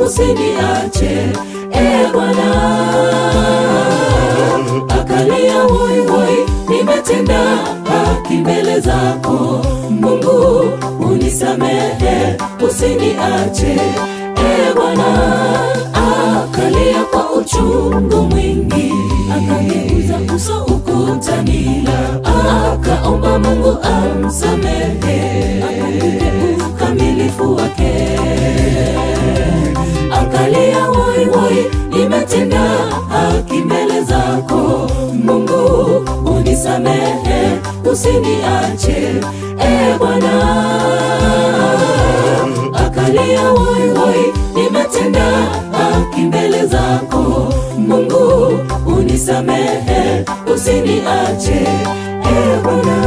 usiniache e Bwana. Akalia hoi hoi, nimetenda haki mbele zako Mungu, unisamehe usiniache e Bwana. Akalia kwa uchungu mwingi, akageuza uso ukutani, akaomba Mungu amsamehe, akumbuke ukamilifu wake. Akalia hoi hoi, nimetenda haki mbele zako Mungu, unisamehe usiniache e Bwana akalia hoi hoi, nimetenda haki mbele zako Mungu, unisamehe usiniache e Bwana.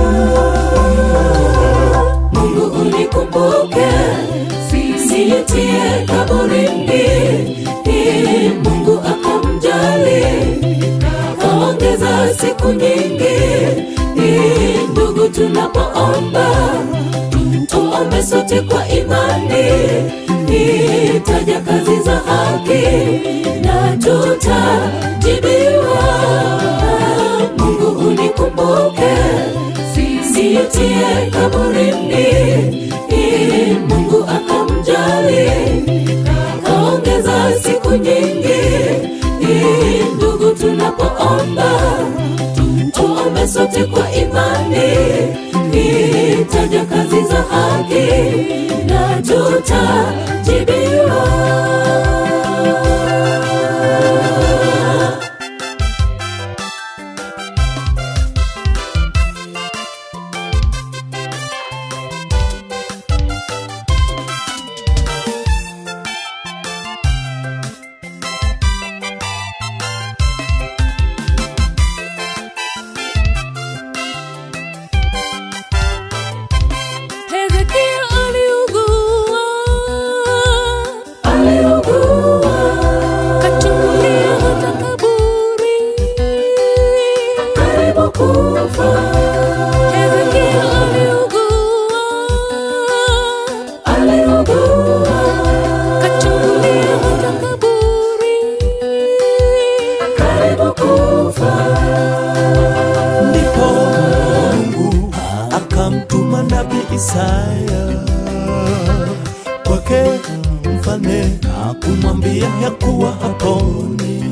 Mungu unikumbuke, sijitie kaburini. Hii Mungu akamjali, kaongeza siku nyingi. Hii ndugu, tunapoomba tuombe sote kwa imani, itaja kazi za haki na tutajibiwa. Mungu unikumbuke, sijitie kaburini. Hii Mungu akamjali, kaongeza siku nyingi. Hii ndugu, tunapoomba tuombe sote kwa imani, itaja kazi za haki na tutajibiwa. Hezekia aliugua, Aliugua, kachungulia hata kaburi. karibu kufa, Hezekia aliugua, aliugua, kachungulia hata kaburi. karibu kufa. ndipo Mungu akamtuma nabii Isaya kwake mfalme na kumwambia ya kuwa haponi.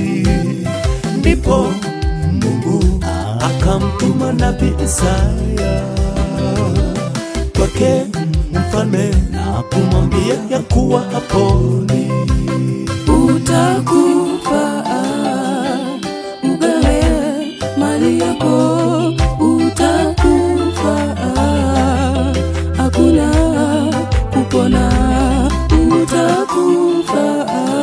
Ndipo Mungu akamtuma nabii Isaya kwake mfalme na kumwambia ya kuwa haponi. Utakufa, ugawe mali yako, utakufa, hakuna kupona. Utakufa,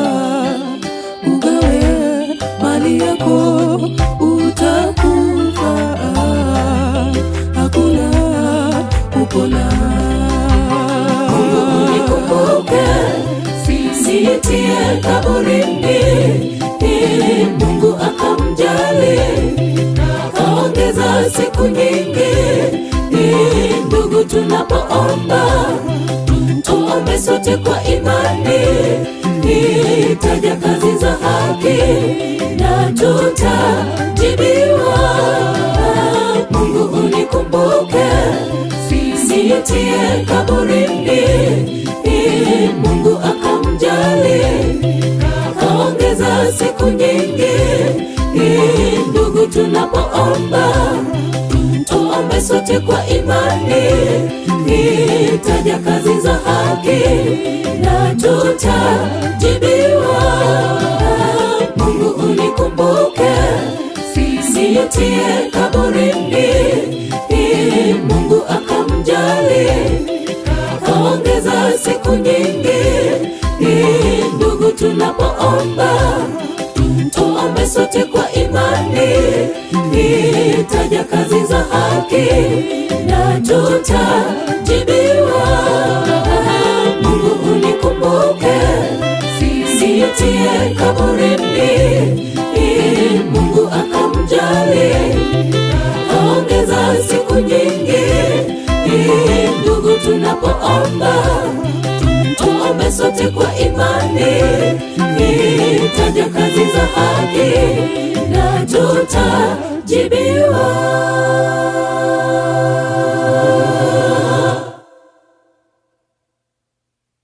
ugawe mali yako, utakufa, hakuna kupona. Mungu unikumbuke, sijitie kaburini. Ili Mungu akamjali, kaongeza siku nyingi. Ili ndugu, tunapoomba tuombe sote kwa imani, itaja kazi za haki na tutajibiwa. Mungu unikumbuke, sijitie kaburini. Ili Mungu akamjali, kaongeza siku nyingi. Ili ndugu, tunapoomba tuombe sote kwa imani, itaja kazi za haki na tutajibiwa. Mungu unikumbuke, sijitie kaburini. Ili Mungu akamjali, kaongeza siku nyingi. Ili ndugu, tunapoomba tuombe sote kwa imani, itaja kazi za haki na tutajibiwa. Mungu unikumbuke, sijitie kaburini. Ili Mungu akamjali, kaongeza siku nyingi. Ili ndugu, tunapoomba tuombe sote kwa imani itaja kazi za haki na tutajibiwa